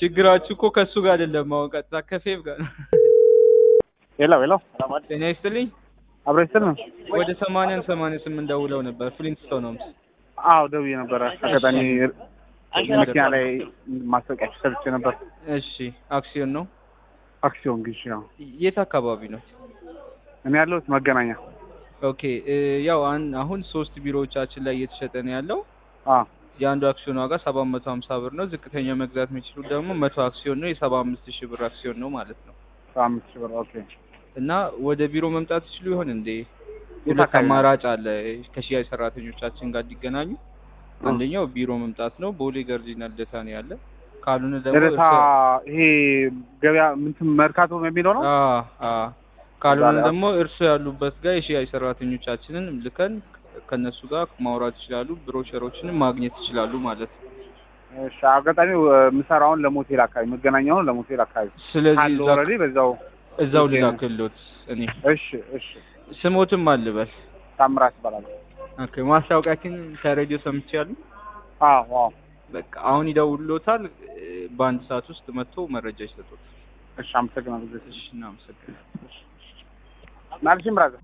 ችግራችሁ እኮ ከእሱ ጋር አይደለም፣ አሁን ቀጥታ ከፌብ ጋር ነው። ሄሎ ሄሎ፣ ጤና ይስጥልኝ። አብሮ ይስጥል ነው። ወደ ሰማንያን ሰማንያ ስምንት ደውለው ነበር ፍሊንትስቶን ሆምስ። አዎ ደውዬ ነበረ። አጋጣሚ መኪና ላይ ማስታወቂያ ሰርቼ ነበር። እሺ አክሲዮን ነው። አክሲዮን ግዢ። ያው የት አካባቢ ነው? እኔ ያለሁት መገናኛ። ኦኬ እ ያው አን- አሁን ሶስት ቢሮዎቻችን ላይ እየተሸጠ ነው ያለው። አዎ የአንዱ አክሲዮን ዋጋ ሰባት መቶ ሀምሳ ብር ነው። ዝቅተኛ መግዛት የሚችሉት ደግሞ መቶ አክሲዮን ነው። የሰባ አምስት ሺህ ብር አክሲዮን ነው ማለት ነው። አምስት ሺህ ብር። ኦኬ እና ወደ ቢሮ መምጣት ይችሉ ይሆን እንዴ? የት ሁለት አካባቢ ነው? አማራጭ አለ ከሽያጭ ሰራተኞቻችን ጋር እንዲገናኙ። አንደኛው ቢሮ መምጣት ነው። ቦሌ ገርጂና ልደታ ነው ያለ። ካልሆነ ደግሞ ደረታ እርሶ- ይሄ ገበያ ምንትን መርካቶ የሚለው ነው። አ አ ካልሆነ ዛሬ- ደግሞ እርሶ ያሉበት ጋር የሽያጭ ሰራተኞቻችንን ልከን ከነሱ ጋር ማውራት ይችላሉ። ብሮሸሮችንም ማግኘት ይችላሉ ማለት ነው። እሺ አጋጣሚ የምሰራውን ለሞቴል አካባቢ መገናኛውን ለሞቴል አካባቢ ስለዚህ ካለ እዛው- ኦልሬዲ በዛው እዛው ኦኬ። ልላክሎት እኔ እሺ እሺ ስሞትም አልበል። ታምራት ይባላል። ኦኬ ማስታወቂያችን ከሬዲዮ ሰምቻለሁ። አዎ አዎ በቃ አሁን ይደውልሎታል። እ፣ በአንድ ሰዓት ውስጥ መጥቶ መረጃ ይሰጡት። እሺ አመሰግናለሁ። እሺ እናመሰግናለን። ናልሽም ብራዘር